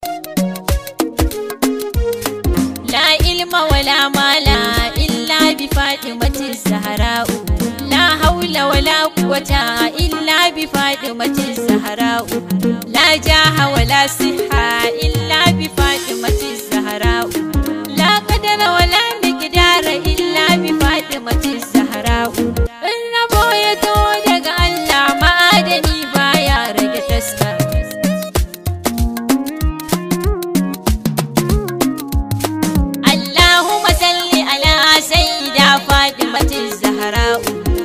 La ilma wala mala illa bi Fatimati Zahra'u La haula wala quwwata illa bi Fatimati Zahra'u La jaha wala siha illa bi Fatimati Zahra'u La qadara wala miqdara illa bi Fatimati Zahra'u In rabo ya to daga Allah ma'adani baya rage taska Allahumma salli ala sayyida Fatimati Zahra'u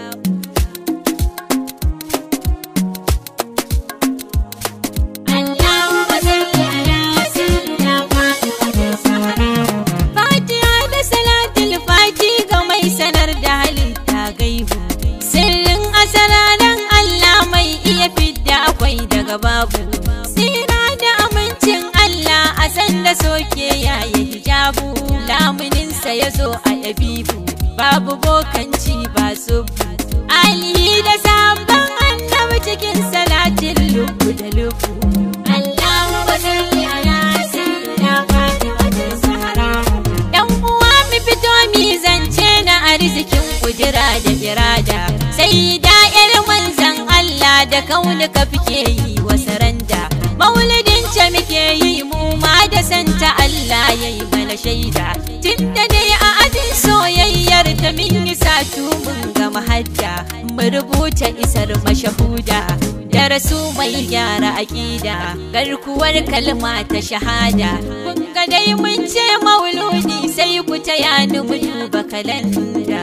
Allahumma salli ala sayyida Fatimati Zahra'u Fatiha da salatul fati ga mai sanar da halitta gaibu Sirrin asararan Allah mai iya fidda akwai daga babu Sira da amincin Allah a sanda soke yayi hijabu Lamuninsa ya zo a yabibu babu bokanci ba subu Alihi da sabon annabi cikin salatin lubu da lubu Allahumma salli ala sayyidina Fatimatis Zahra Dan uwa mu fito mi zance na arzikin kudura da irada sai da'ir manzan Allah da kaunuka fike yi wa saranda maulidin ce muke yi mu ma da santa Allah ya yi mana shaida tunda dai a ajin soyayyar ta min yi satu mun ga mahadda mu rubuta isar mashahuda da rasu mai gyara aƙida garkuwar kalma ta shahada kun ga dai mun ce mauludi sai ku taya ni mu duba kalanda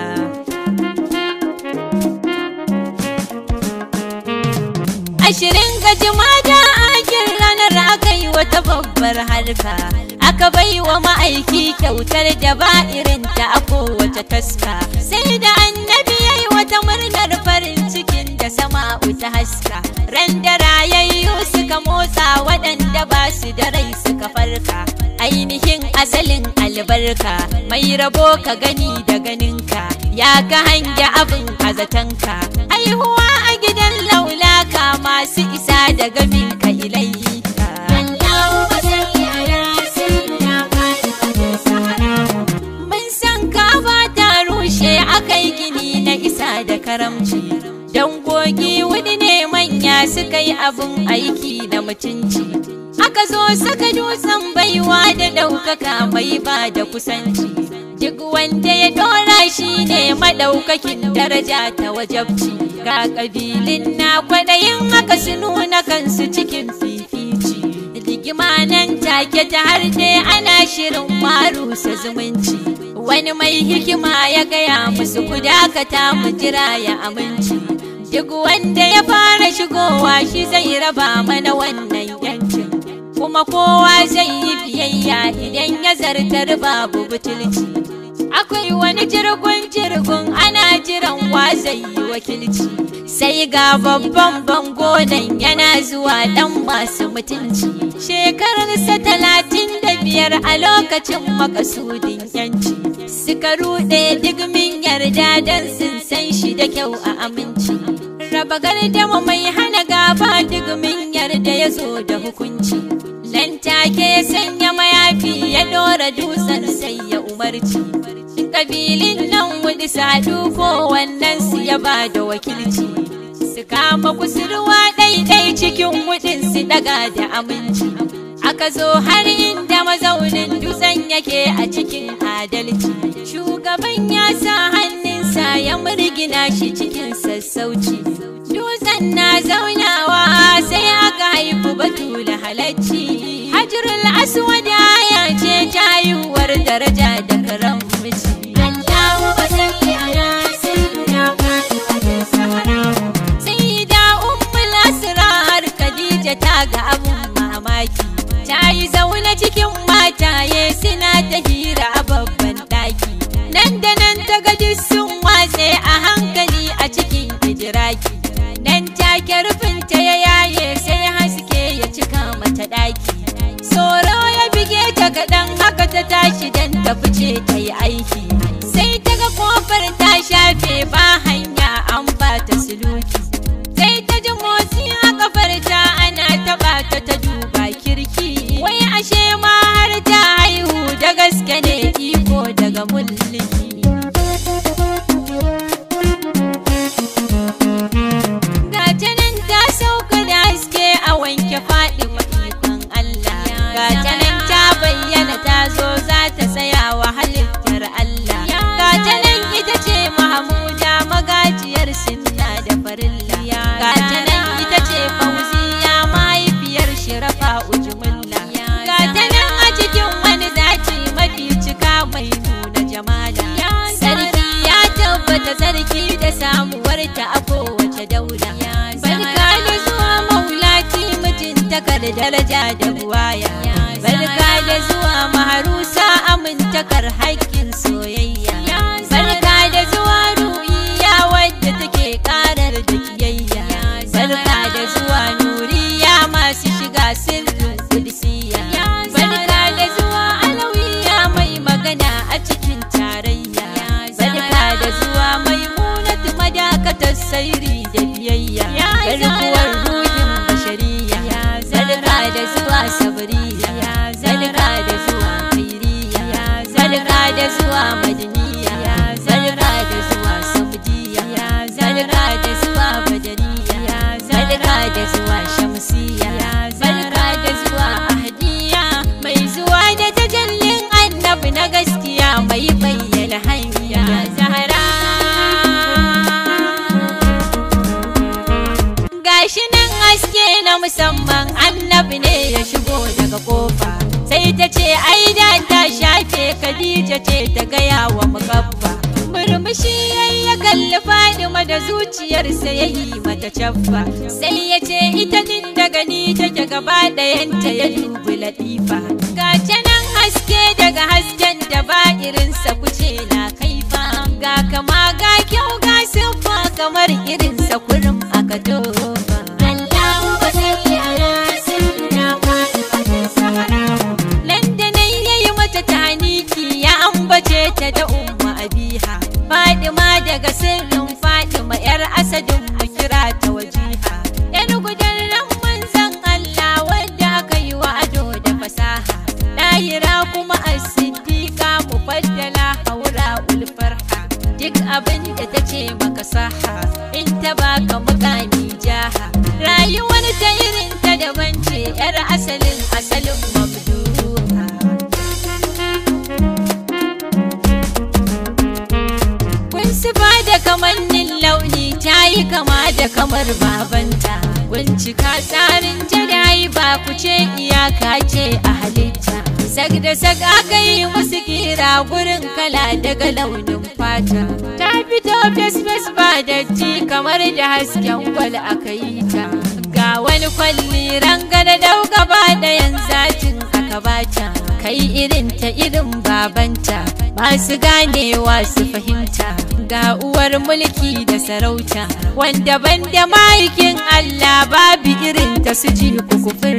ashirin ga jumada akin ranar aka yi wata babbar harka aka bai wa ma'aiki kyautar da ba irinta a kowace taska sai da annabi ya yi wata murnar farin cikin da sama'u ta haska ran da rayayyu suka motsa waɗanda ba su da rai suka farka ainihin asalin albarka mai rabo ka gani da ganinka ya ka hange abin kazatanka haihuwa a gidan laulaka masu isa da gamin ka ilaika mun san ka ba ta rushe akai gini na isa da karamci dangogi wani ne manya suka yi abin aiki na mutunci aka zo saka dutsen baiwa da ɗaukaka mai ba da kusanci duk wanda ya dora shi ne maɗaukakin daraja ta wajabci ga ƙabilin na kwaɗayin haka su nuna kansu cikin fifici rigima nan take ta har dai ana shirin marusa zumunci wani mai hikima ya gaya musu ku dakata mu jira ya aminci duk wanda ya fara shigowa shi zai raba mana wannan yancin kuma kowa zai yi biyayya idan ya zartar babu butulci akwai wani jirgin jirgin ana jiran wa zai yi wakilci sai ga babban bango nan yana zuwa dan masu mutunci shekararsa talatin da biyar a lokacin makasudin yanci suka ruɗe digmin yarda don sun san shi da kyau a aminci raba gardama mai hana gaba digmin yarda ya zo da hukunci nan take ya sanya mayafi ya ɗora dutsen sai ya umarci kabilin nan wudi sadu ko wannan su ya ba da wakilci su kama kusurwa ɗaiɗai cikin wudin su daga da aminci aka zo har inda mazaunin dutsen yake a cikin adalci shugaban ya sa hannunsa ya murgina shi cikin sassauci dutsen na zaunawa sai aka haifu batula halacci hajjurul aswad ya ce tayuwar daraja da karamci Sayyida Ummul Asrar Khadija ta ga abun mamaki ta yi zaune cikin mataye suna ta hira a babban ɗaki nan da nan ta gaji sun watse a hankali a cikin hijiraki nan take rufinta ya yaye sai haske ya cika mata ɗaki tsoro ya bige ta kaɗan haka ta tashi dan ta fice ta yi aiki sai ta ga kofar ta shafe ba hanya an ba ta suluki sai ta ji motsi a kafar ta ana taɓa ta ta duba kirki wai ashe gaske ne iko daga mulki Gata nan ta sauka da haske a wanke faɗi ikon Allah. Gata nan ta bayyana ta zo za ta tsaya wa halittar Allah. Gata nan ita ce Mahamuda magajiyar sinna da farilla. Gata nan ita ce Fauziya mahaifiyar Shirafa Ujumulla. Gata nan a cikin wani zaki mafi cika mai nuna jamala. Sarki ya tabbata sarki da samuwarta a kowace daula. Barka da zuwa maulaki mutuntakar daraja da buwaya. Barka da zuwa maharusa amintakar haƙƙin soyayya. Barka da zuwa ru'iya wadda take ƙarar da kiyayya. Barka da zuwa nuriya masu shiga sirrin kudsiya. Barka da zuwa alawiya mai magana a cikin tarayya. Barka da zuwa maimunatu madakatar sairi da biyayya. Garkuwar ruhin bashariya. Barka da zuwa sabriya. Barka da zuwa kairiya. Barka da zuwa madaniya. Barka da zuwa samdiya. Barka da zuwa badariya. Barka da zuwa shamsiya. Barka da zuwa ahdiya. Mai zuwa da tajallin annabi na gaskiya mai bayyana hanya zahara. Gashi nan haske na musamman annabi ne ya shigo daga kofa. Sai ta ce ai da ta shafe Khadija ce ta gaya wa mugabba. Murmushi yayi ya kalli Fadima da zuciyarsa ya yi mata caffa. Sai ya ce ita din da gani take gaba ɗayanta ya dubi latifa. Ga ta nan haske daga hasken da ba irinsa kuce na kaifa. Ga kama ga kyau ga siffa kamar irinsa kurum aka tofa. Allahu ba sai ala sirra Fatimatin Zahra. Landanan yayi mata taniki ya ambace ta da umma abiha. Fadima daga sirrin Fatima yar asadin mu kira ta wajiha. Yar gudan ran manzon Allah wadda aka yi wa ado da fasaha. Lahira kuma as-siddiqa mufaddala haura ulfarha. Duk abin da ta ce maka saha in ta baka mukami jaha. Rayuwar ta irin ta daban ce yar asalin asalin mabduha. Kun sifa da kamannin launi ta yi kama da kamar babanta. Bincika tsarin jadayi ba ku ce iyaka ce a halitta. Sag da sag aka yi musu kira gurin kala daga launin fata. Ta fito fes fes ba datti kamar da hasken gwal aka yi ta. Ga wani kwalli rangada dau gaba ɗayan zatin aka bata. Kai irin ta irin babanta. Masu ganewa su fahimta. ga uwar mulki da sarauta wanda ban da ma'aikin Allah babu irin ta su ji kukufin